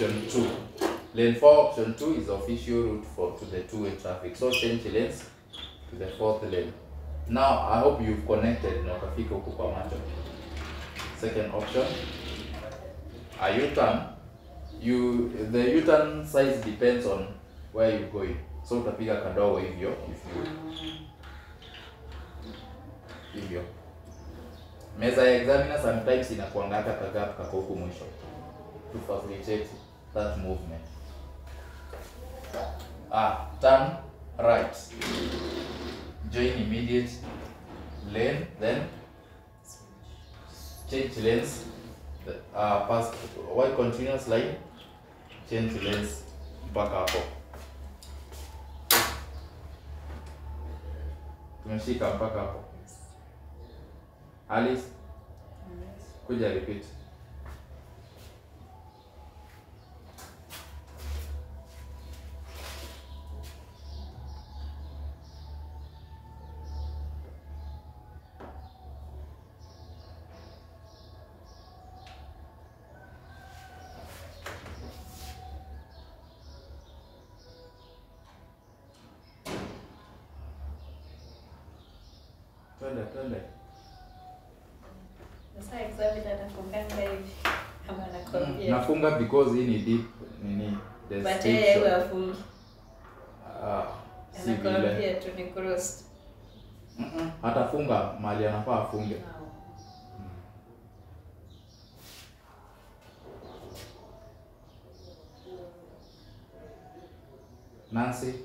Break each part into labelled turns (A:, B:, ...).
A: option 2. Lane 4 option 2 is official route for to the two-way traffic. So change lanes to the fourth lane. Now I hope you've connected na ukafika huku kwa macho. Second option, a U-turn. You the U-turn size depends on where you're going. So utapiga kadogo hivyo if you hivyo. Meza ya examiner sometimes inakuanga hata kagap kako huku mwisho to facilitate that movement. Ah, turn right. Join immediate lane, then change lanes. The- Uh, pass while continuous line, change lanes mpaka hapo. Tumeshika mpaka hapo. Alice, kuja repeat. Twende, twende.
B: Sasa examiner atafunganga hivi kama
A: Mm,
B: anakwambia.
A: Nafunga because hii ni deep nini the
B: But
A: steep
B: yeye
A: shot.
B: huwa afungi.
A: Ah, si vile.
B: Anakwambia tu ni cross.
A: Mm-mm, Atafunga mahali anafaa afunge. Nancy.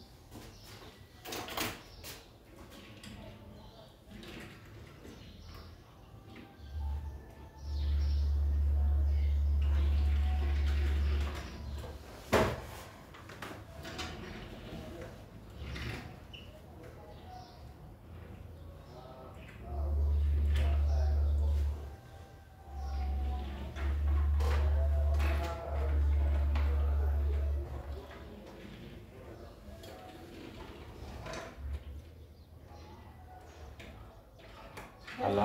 A: Ala.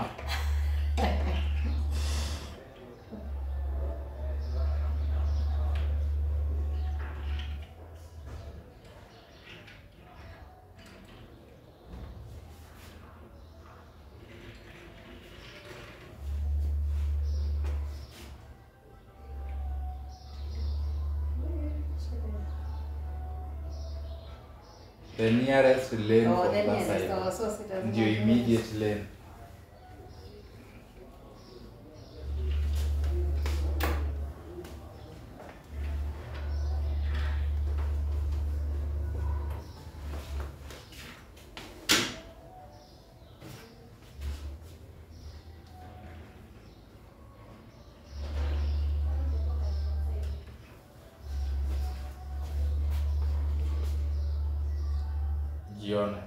A: The nearest lane
B: Oh,
A: from
B: then
A: that
B: yes,
A: side.
B: so- so si lazima
A: Ndio
B: ufunge.
A: immediate lane. Jione.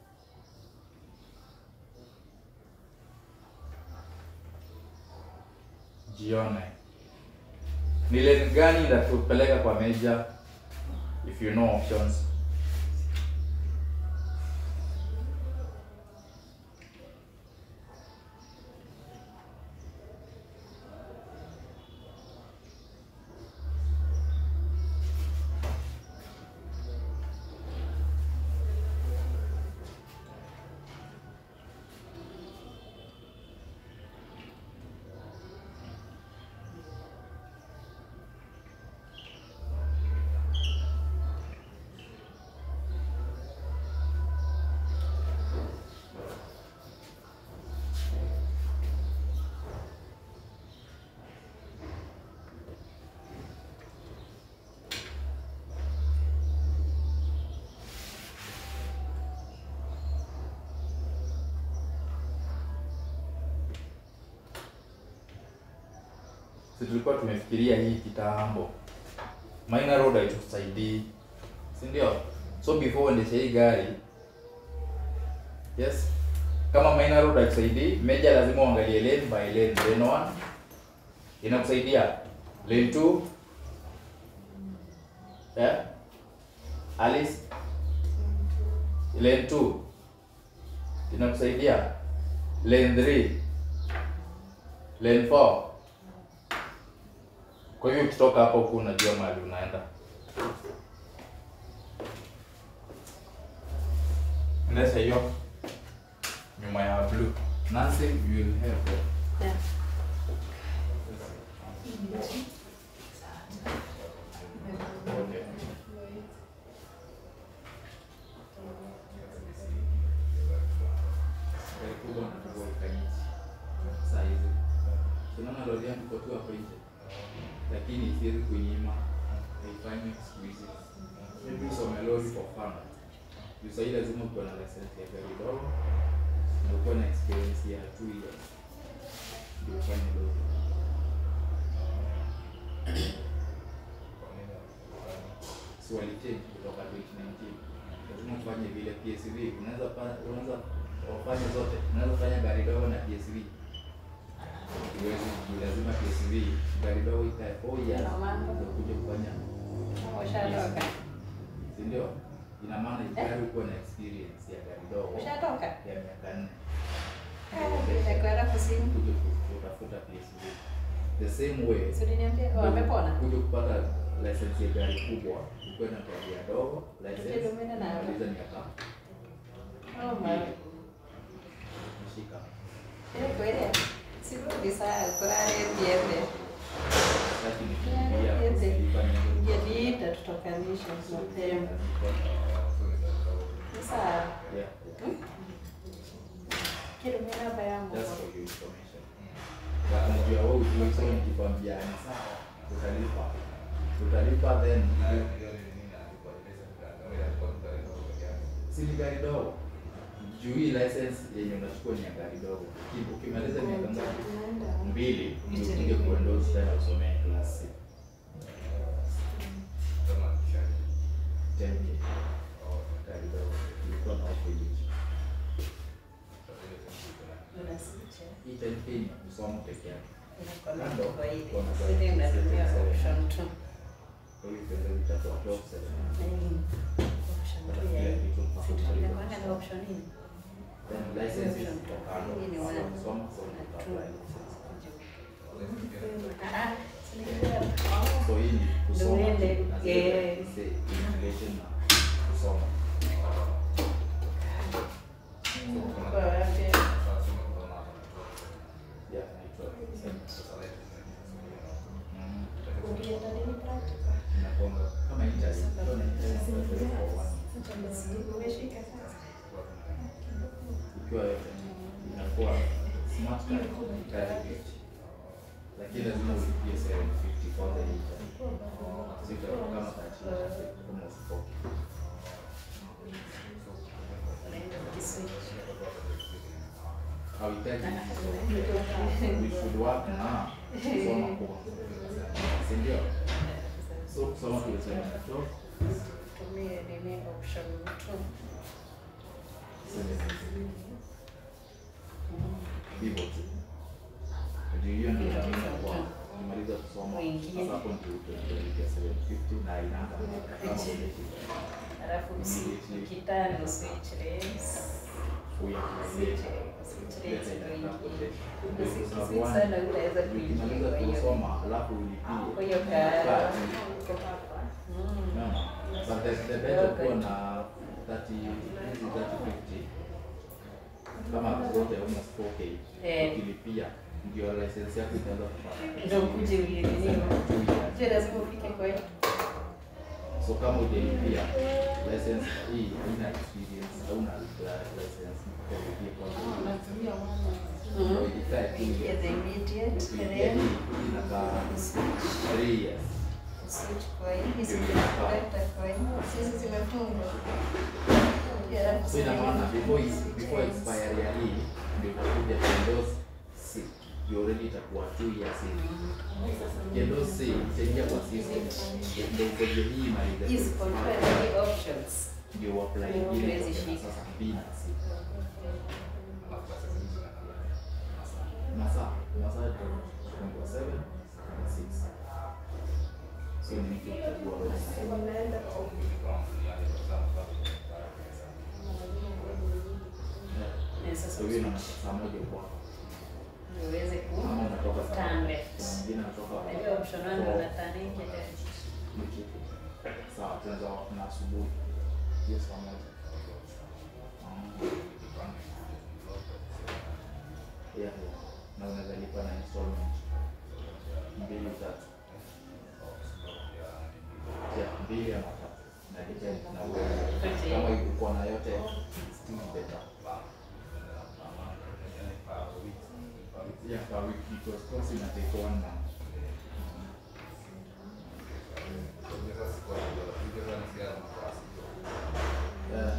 A: Jione. Ni lane gani itatupeleka kwa meja if you know options? Si tulikuwa tumefikiria hii kitambo. Minor road haitusaidii. Si ndio? So before uendeshe hii gari yes, kama minor road haitusaidii, major lazima uangalie lane by lane. Lane 1 inakusaidia. Lane 2 yeah? Alice lane 2 inakusaidia. Lane 3 lane 4 Kwa hivyo ukitoka hapo huku unajua mahali unaenda. Endesha hiyo nyuma ya blue. Nancy, you will help. eh?
B: Yeah.
A: Okay. Gari kubwa na kubwa ikanyesha. Saa hizi. Tunaona lori yangu iko tu hapo nje. Lakini isiwezi kunyima haifanyi siku hizi. Maybe usome lori for fun. Juu sahii lazima ukuwe na license ya gari dogo na ukuwe na experience ya two years ndio ufanye lori. Si walichange kutoka 2019. Lazima ufanye vile PSV. Unaweza pa- unaweza wafanye zote. Unaweza fanya gari dogo na PSV. Huwezi juu lazima PSV gari dogo ikae 4 years
B: Ina maana.
A: ndio kuja kufanya
B: Kama ushatoka.
A: si ndio? Ina maana gari ukuwa na experience ya gari dogo
B: Ushatoka?
A: ya miaka nne
B: Nakwenda kusini.
A: kuja kutafuta PSV. The same way
B: Si uliniambia wamepona?
A: kuja kupata license ya gari kubwa ukuwe na gari ya dogo license
B: Ndio umeenda nayo.
A: maliza miaka
B: Oh my.
A: mshika
B: Ile kweli. Sirudi saa kulale biende.
A: sasa nikimbia
B: Biende.
A: kufanya
B: Ngeliita tutokanisha mapema. Sasa
A: yeah
B: kile mimi namba yangu.
A: just for your information Na unajua wewe ujui so nikikwambia ni sawa utalipa utalipa then si ni gari dogo juu hii license yenye unachukua ni ya gari dogo Uki- ukimaliza miaka ngapi mbili ndio ukuje kuendorse tena usomee class C 10k gari dogo ilikuwa na offer hiyo
B: Unasikia?
A: hii 10k ni ya kusoma peke yake
B: Inakuwa
A: Kando,
B: kwa ile.
A: kuna
B: Sisi tunatumia
A: gari-
B: option tu.
A: kwa hiyo pesa zitakuwa top seven
B: Mm. Option tu ya
A: Kila
B: hii.
A: kitu mpaka
B: Si
A: umalize
B: tunakuanga na
A: kusoma.
B: option hii.
A: Then license is
B: Option.
A: kutokana
B: Hii ni
A: na
B: one.
A: kusoma so
B: Na
A: uta
B: two.
A: apply license.
B: Ah, si nilikuwa-
A: So hii ni kusoma
B: uende,
A: na zile
B: eh.
A: say in relation na kusoma.
B: Kwa wapi?
A: Yeah, naitwa Mm.
B: Ukienda nini practical?
A: Inakuanga kama interview. Ukiwa na interview, for one.
B: Umeshika sasa?
A: Ukiwa inakuwa smart card, candidate. Lakini lazima ulipie 750 for the interview. So itakuwa kama 13, almost 40.
B: Unaenda ukiswitch.
A: hauhitaji we should work na kusoma kwa si ndio so kusoma tulisema to
B: Tumie nini option tu.
A: hivyo tu ndio hiyo ndio naamini kwa nimaliza kusoma
B: Mwingine.
A: sasa hapo ndio utaingia 750 na inanga kama umeshika
B: Alafu usi- ukitano switch lanes.
A: huyo
B: Switch switch lanes ndio ingie. Ukiswitch
A: ukimaliza
B: sana utaweza kuingia kwa hiyo.
A: kusoma alafu
B: Kwa
A: ulipie
B: hiyo ka-
A: Kati.
B: uko hapa. Mm.
A: Unaona? But the, the better kuwa na 30 hizi 30 50 kama zote almost 4k
B: Eh.
A: ukilipia ndio license yako itaanza kupata
B: Ndio ukuje ulininiwa. Je, lazima ufike kwa hiyo?
A: so kama ujalipia license hii haina experience hauna la- license kwa kulipia kwanza
B: Mhm.
A: ikae tu
B: Ingia the immediate,
A: ukiingia
B: then
A: hii inakaa
B: switch.
A: 3 years
B: Switch kwa hii. Hizi zinakuleta kwa hii. Hizi zimefungwa. Alafu
A: so ina maana
B: switch
A: before is- before
B: lanes.
A: expiry ya hii ndio utakuja kuendorse C you already itakuwa 2 years in Ukiendorse C itaingia kwa system ndio ukoje hii maliza
B: Hizi control ni options.
A: ndio apply
B: Ndio
A: ile
B: huwezi
A: kwa
B: shika.
A: sasa B na C masaa masaa itakuwa 7 na 6 so ni kitu kuchagua
B: Eh, sasa
A: so hiyo na saa moja kwa
C: ndio uweze ku
A: Ama unatoka
C: turn
A: sana.
C: left.
A: Kuna mwingine anatoka
C: Unajua option one ndio una turn nje left.
A: Ni kitu. Sawa, tunaweza na asubuhi. Hiyo saa moja. Ah. Yeah, yeah. Na unaweza lipa na installment. Mbili tatu. Yeah, mbili ama tatu. Na depend na wewe.
C: Okay.
A: Kama ilikuwa na yote still better. Yeah, per week because course ina take one month. Yeah.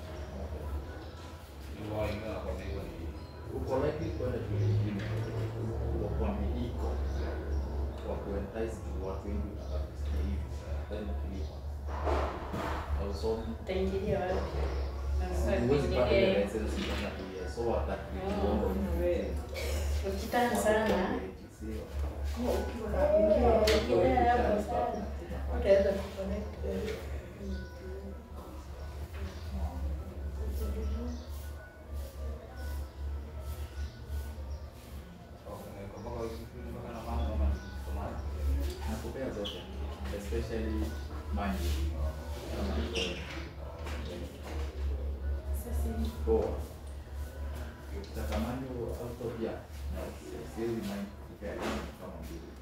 A: Uko likely kwenda shule ingine wakwambia iko wa kuentice tu watu wengi utakaposikia hivi then ukilipa hausomi
C: Utaingilia wapi? Unafaa
A: huwezi pata ile
C: kuingilia-
A: license ndani ya two years so hata
C: Oh,
A: kidogo
C: wewe. Ukitaka sana
A: Sio.
C: ukiingilia hapo sana.
B: Utaweza kuconnect.
A: nakupea zote especially money kama hivyo. poa ukitaka money out of ya na siwezi mind kupea kama mbili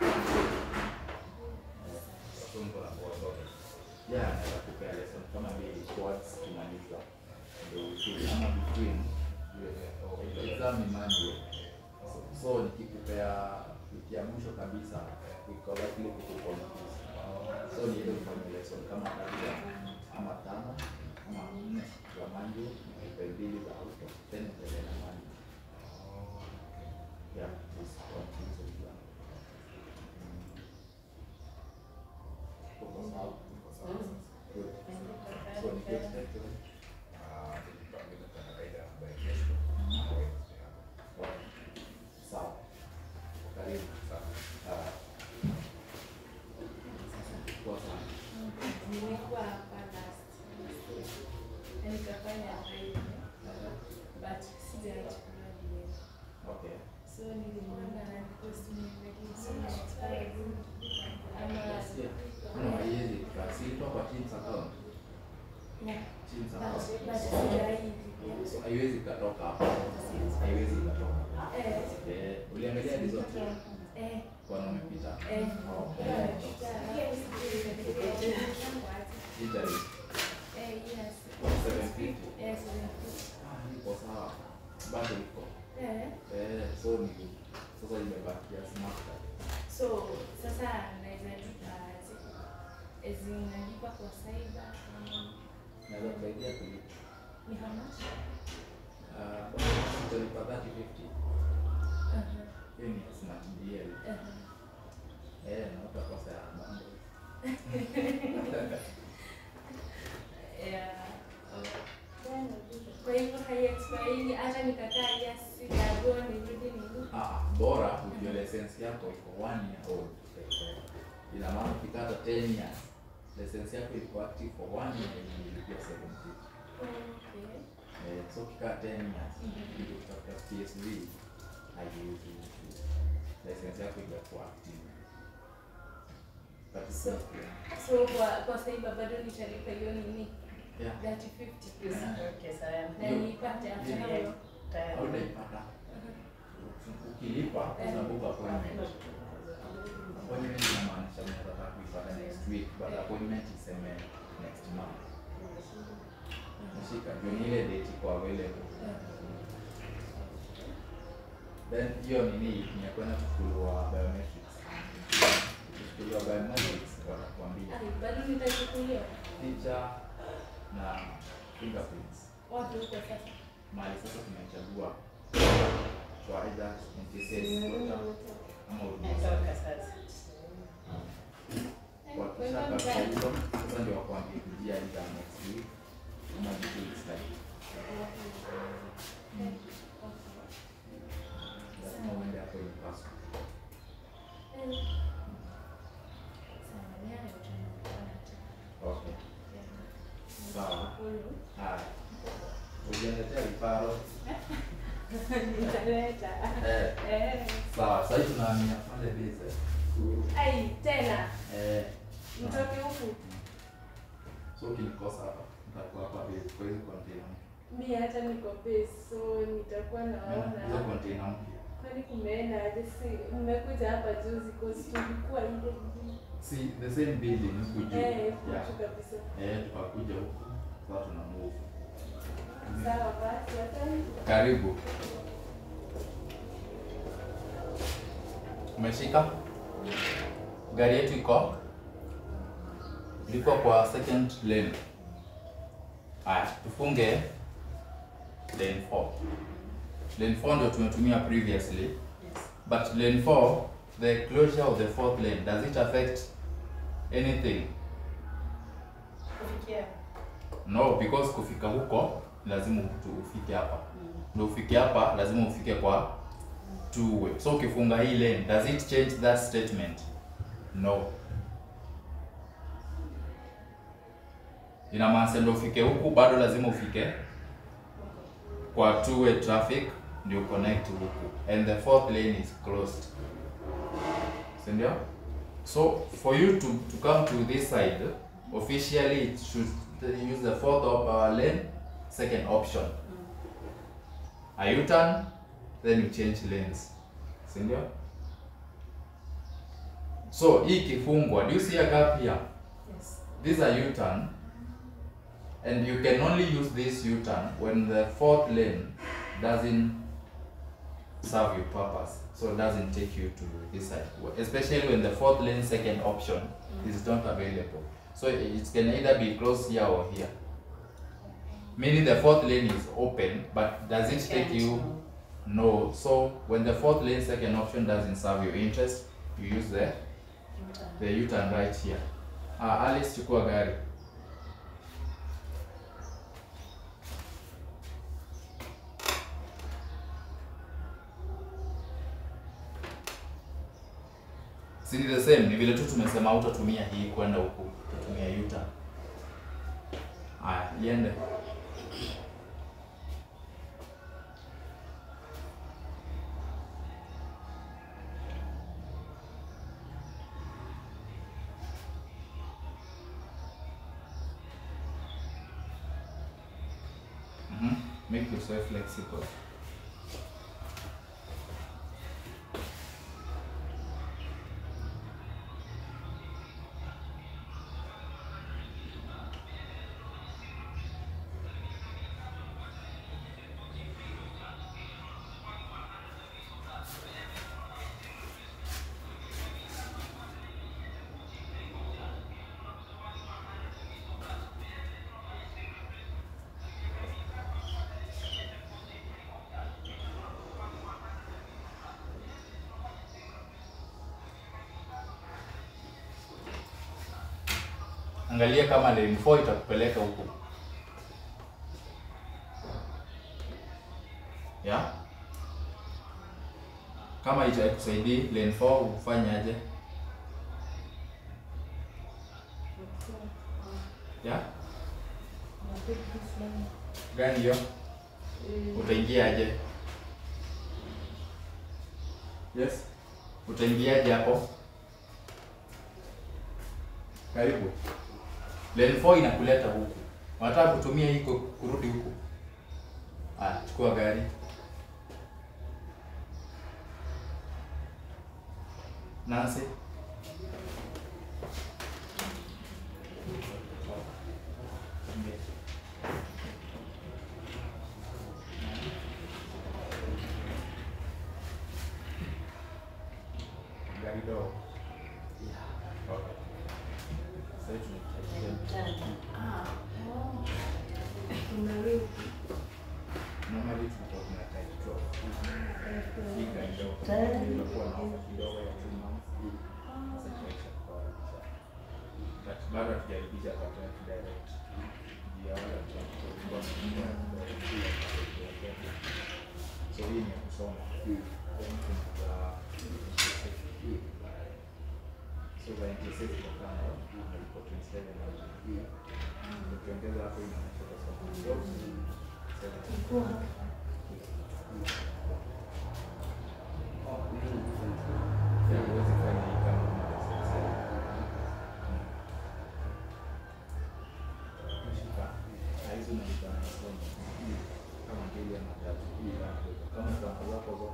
A: ya naweza kupea lesson kama mbili towards kumaliza ndio ufike ama between exam ni manual so, so nikikupea wiki ya mwisho kabisa iko likely kukuconfuse so ni ile ufanye lesson kama tatu ama tano ama nne za manual nipe mbili za auto then endelee na manual yeah this confuse exam Uko sawa? Good. So ni good schedule. Sawa. Karibu. Ah. Poa sana.
D: Nimekuwa hapa last na nikafanya training
A: Eh,
D: but sijaichukua vile.
A: Okay.
D: So nilimwona na post nimerekodi so expired ama
A: Yeah. No, haiwezi kasi kwa Teams account.
D: yeah,
A: Teams
D: but
A: account.
D: but sijai
A: So haiwezi ikatoka hapo. Haiwezi ikatoka.
D: eh
A: Eh, uliangalia result
D: eh
A: kwa umepita.
D: eh
A: Okay. Italy.
D: eh yes
A: 750.
D: yes
A: Ah, iko sawa. Bado iko.
D: eh
A: Eh, so ni sasa imebakia smart card.
D: so sasa naweza lipa aje ezi nalipa kwa cyber ama
A: Naweza kusaidia kulipa.
D: ni how much
A: Ah, bado utalipa 30 50.
D: uh-huh.
A: Hiyo ni smart deal.
D: Uh-huh.
A: Eh, na utakosa ya mambo.
D: Yeah. Kwa hivyo haiexpirini hata nikakaa yes sikago nirudi nirudi.
A: Ah, bora ujue license yako iko one year old. Ina maana ukikata 10 years, license yako iko active for one year and ilipia 70.
D: Okay.
A: Eh, so ukikaa 10 years, ndio utafuta PSV haiwezi license yako itakuwa active. But it's
D: So-
A: not clear.
D: So kwa kwa saiba bado nitalipa hiyo nini?
A: Yeah.
D: 30 50.
C: Okay, sawa.
D: Na nipate after
A: Yeah.
D: hayo.
C: Tayari.
A: Hautaipata. Ukilipa unabuka appointment. Appointment inamaanisha unataka kuipata next week, but appointment iseme next month. Nashika juu ni ile date iko available. Then hiyo nini ni ya kwenda kuchukuliwa biometrics. Kuchukuliwa biometrics watakuambia
D: Ai, bado nitachukuliwa.
A: picha na fingerprints.
D: Wapi huko sasa?
A: Mahali sasa tunachagua kwa either NTSS quota ama huduma
C: Natoka sasa.
A: wakisha kabisa hizo sasa ndio wakuambie kujia either next week ama two weeks time. Lazima uende hapo in person.
D: Sawa, ni hayo tu nilikuwa nataka.
A: Okay. Sawa.
D: Nashukuru.
A: Haya. Ujiandatia viparo.
D: Nitaleta.
A: Eh,
D: Eh.
A: sawa. Sasa hivi tunahamia pale base.
D: Ai, tena
A: Eh.
D: mtoke huku.
A: So ukinikosa hapa, nitakuwa hapa base kwa hizo container.
D: Mi hata niko base, so nitakuwa
A: Hizo
D: naona
A: container mpya.
D: kwani kumeenda aje? Si mmekuja hapa juzi cause tulikuwa ile
A: Si the same building huku juu.
D: eh,
A: Yeah.
D: kuchu kabisa.
A: Eh, tukakuja huku. Sasa tuna move.
D: Sawa basi, asante.
A: Karibu. Umeshika? Gari yetu iko liko kwa second lane. Haya, tufunge lane 4. Lane 4 ndio tumetumia previously,
C: Yes.
A: but lane 4 the closure of the fourth lane does it affect anything?
C: Kufikia.
A: No, because kufika huko lazima tu ufike hapa. Ndio ufike hapa lazima ufike kwa two way. So ukifunga hii lane, does it change that statement? No. Ina maana ndio ufike huku bado lazima ufike kwa two way traffic ndio connect huku and the fourth lane is closed. Si ndio? So for you to, to come to this side, officially it should use the fourth of our lane, second option. A U-turn, then you change lanes. Si ndio? So hii ikifungwa, do you see a gap here?
C: Yes.
A: This is a U-turn and you can only use this U-turn when the fourth lane doesn't serve your purpose. So it doesn't take you to this side. Especially when the fourth lane second option is not available. So it can either be closed here or here. Meaning the fourth lane is open, but does it take you? No. So when the fourth lane second option doesn't serve your interest, you use the the U-turn right here. Ah, Alice chukua gari. Si ni the same, ni vile tu tumesema utatumia hii kwenda huku, utatumia U-turn. Haya, iende. Mhm. Make yourself flexible. Angalia kama lane 4 itakupeleka huko. Ya? Kama itakusaidia lane 4 ufanye aje? Ya? Gani hiyo? Utaingia aje? Yes. Utaingiaje hapo? Karibu. Lane 4 inakuleta huku. Unataka kutumia hii ku- kurudi huku. Ah, chukua gari. Nancy. Gari dogo. Okay. Sasa hivi tunahitaji normally tunakuwa tuna type 12. Hii gari dogo. Tunakuwa na offer kidogo ya 2 months. Sasa tunaisha kukaribisha. But bado hatujaribisha kwa direct direct. Juu ya wale watu ambao tulikuwa tunakuwa direct. So hii ni ya kusoma. Then kuna So za NTSA ziko kando, na iko 27 au ukiongeza hapo inaonyesha kwa sababu 12, 17.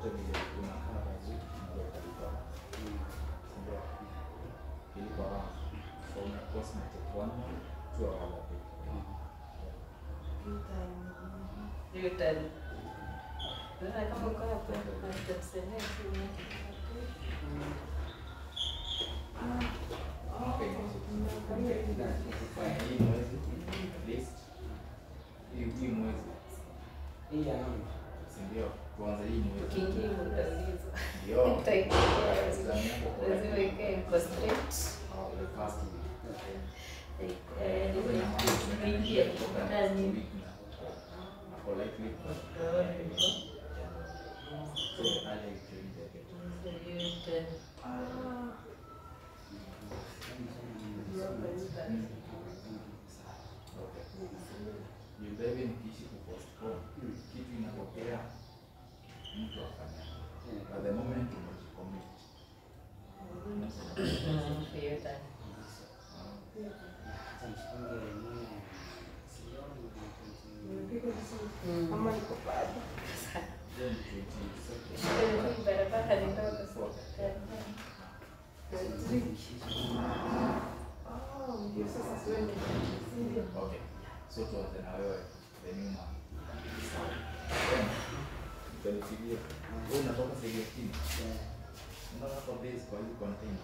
A: yote vile unakaa vizuri unaweka lipa ndio ilipo round from cosmetic one month to our bit
C: Hiyo tani. Sasa kama uko hapo, nitakusemea tu
A: okay fine hii mwezi at least hii hii mwezi
E: Hii ya nani?
A: si ndio tuanze hii mwezi
C: Ukiingia utaulizwa.
A: ndio
C: Utaingia.
A: Exam yako kwa-
C: Lazima ikae iko straight.
A: Oh, the first week
C: Eh, ukiingia ndani.
A: Ako likely
C: Utaona hivyo.
A: so aje actually they get
C: Hiyo tani.
A: Okay. Jibebe nikiishi kupostpone kitu inatokea mtu afanya. At the moment umejicommit.
C: Mm, hiyo tani. Mm.
A: Then 22nd.
C: Hii barabara ni ndogo
A: Fourth. Okay. So tuanze na wewe the new man. Then, utanipigia. Wewe unatoka Segetini. Unaona kwa base kwa hizi container.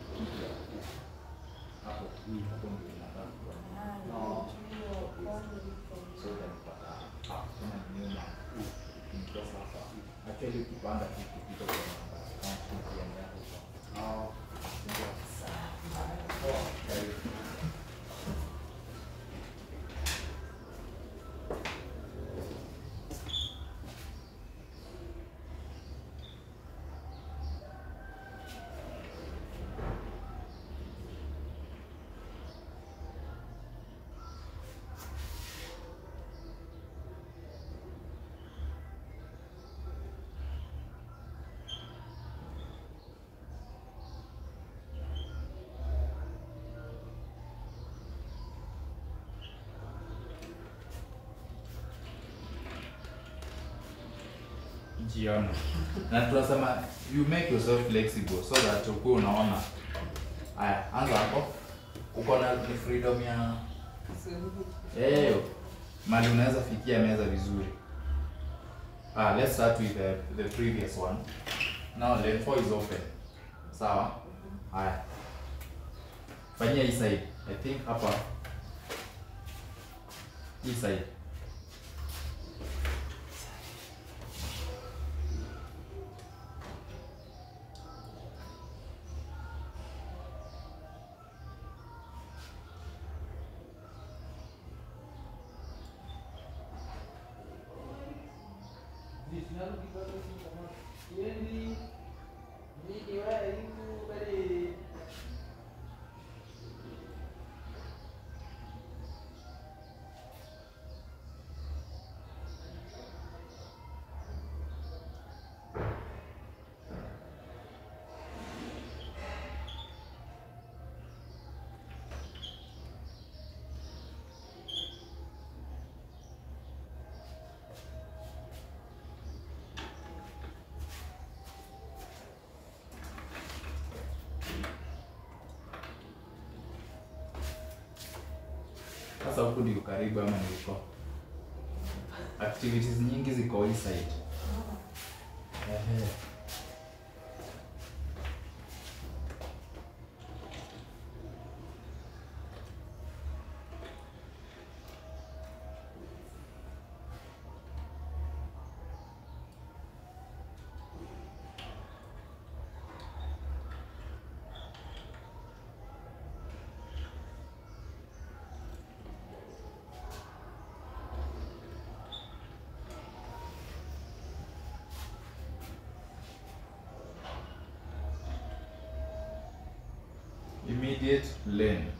A: Hapo. Hapo ndio unataka kuwa. So utanipata hapo kama ni new man. Niko sasa. Actually ukipanda tu kupita kwa namba. Account ATM yako kwa. Ndio. Poa. Karibu. jiona na tunasema you make yourself flexible so that ukuwe unaona haya anza hapo uko na ni freedom ya eh mali unaweza fikia meza vizuri ah let's start with the, the previous one now lane 4 is open sawa haya fanyia hii side i think hapa hii side Sasa huku ndio karibu ama niko. Activities nyingi ziko hii side. Ehe. Immediate lane.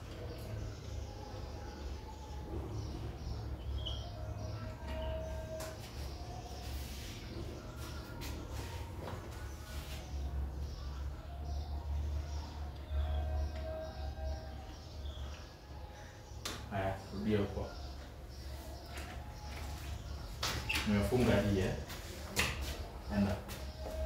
A: Haya, rudia huko. Nimefunga hii eh. Enda.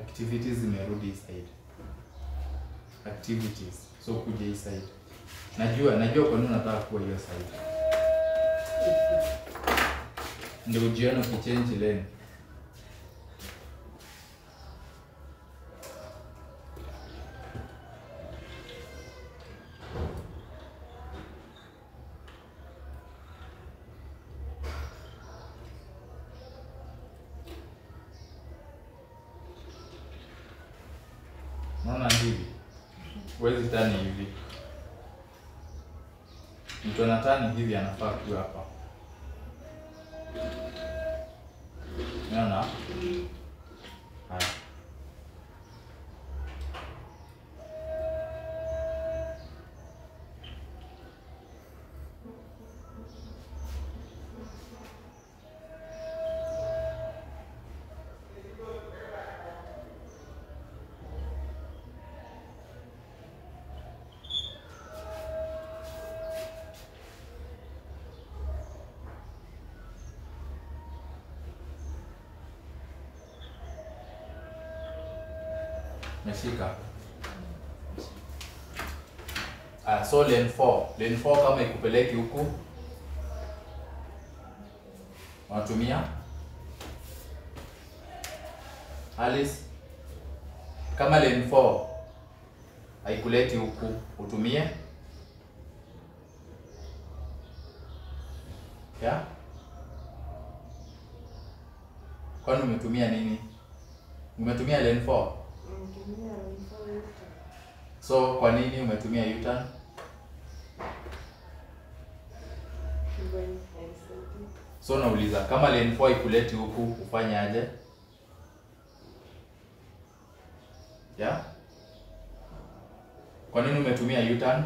A: activities zimerudi hii side activities so kuja hii side najua najua kwa nini unataka kuwa hiyo side ndio ujione ukichange lane naona hivi huwezi tani hivi mtu anatani hivi anafaa kuwa hapa naona haya Meshika. Ah, so lane 4. Lane 4 kama ikupeleki huku unatumia Alice, kama lane 4 haikuleti huku utumie yeah? Kwani umetumia nini? Umetumia lane 4? So kwa nini umetumia U-turn? So nauliza kama lane 4 ikuleti huku ufanye aje? Yeah? Kwa nini umetumia U-turn?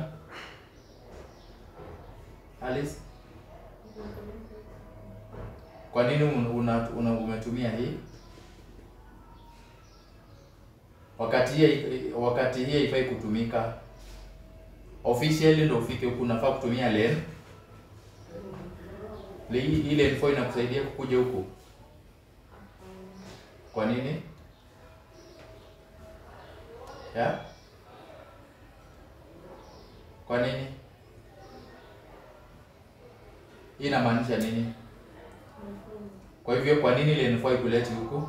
A: Alice? Kwa nini un- una, una, umetumia hii? Wakati hii wakati hii haifai kutumika. Officially ndio ufike huku unafaa kutumia lane. Le- Hii hii lane 4 inakusaidia kukuja huku. Kwa nini? Yeah? Kwa nini? Hii inamaanisha nini? Kwa hivyo kwa nini lane 4 ikuleti huku?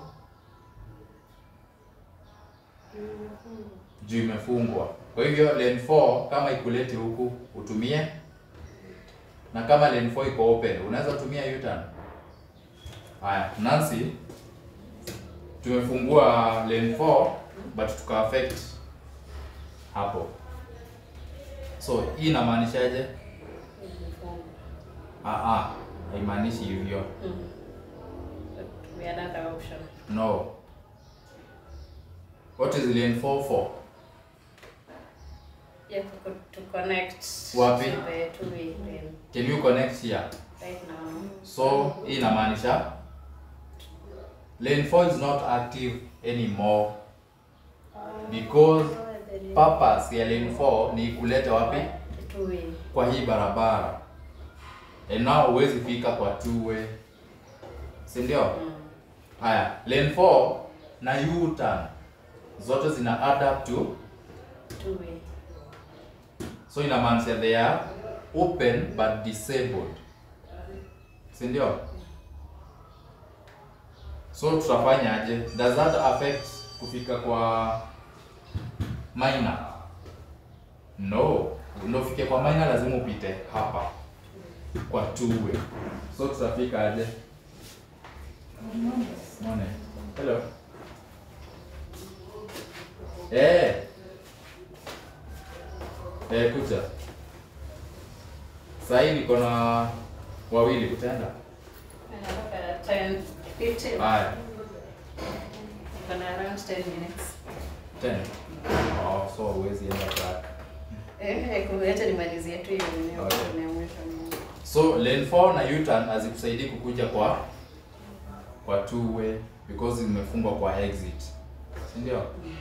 A: Juu imefungwa. Kwa hivyo lane 4 kama ikuleti huku utumie, na kama lane 4 iko open unaweza tumia U-turn. Haya, Nancy, tumefungua lane 4 but tuka affect hapo. So hii inamaanishaje? Ah ah, haimaanishi hivyo.
C: We another option.
A: No. What is lane 4 for?
C: Yeah, to, to connect
A: Wapi?
C: to the two-way lane
A: Can you connect here?
C: right now.
A: So hii inamaanisha lane 4 is not active anymore because purpose ya lane 4 ni kuleta wapi?
C: The two-way.
A: Kwa hii barabara. And now huwezi fika kwa two way. Si ndio?
C: Mm.
A: Haya, lane 4 na U-turn zote zina add up to
C: Two-way.
A: so inamaanisha they are open but disabled. Si ndio? So tutafanyaje? Does that affect kufika kwa minor? No. Ndio ufike kwa minor lazima upite hapa kwa two way. So tutafika aje? Mone. Hello. Eh. Eh, kuja. Sasa hivi niko na wawili utaenda?
C: Anataka 10, 15.
A: Haya,
C: Gonna around 10 minutes.
A: 10. Oh, so huwezi enda back.
C: Eh, kuacha nimalizie tu hiyo eneo
A: Okay.
C: kuna mwisho.
A: So lane 4 na U-turn hazikusaidii kukuja kwa kwa two way because zimefungwa kwa exit. Si ndio?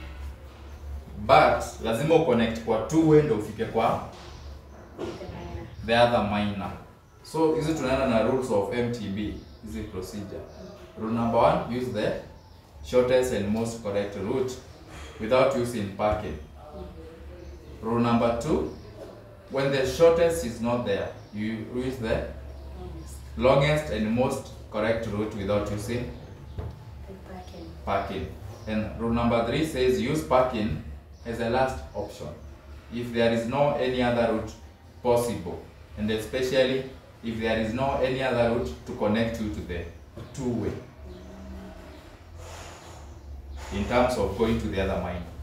A: But lazima uconnect kwa two way ndio ufike kwa the other minor. So hizi tunaenda na rules of MTB, hizi procedure. Rule number one, use the shortest and most correct route without using parking. Rule number two, when the shortest is not there, you use the longest and most correct route without using
C: Parking.
A: parking. And rule number three says use parking as a last option if there is no any other route possible, and especially if there is no any other route to connect you to the two-way in terms of going to the other mine.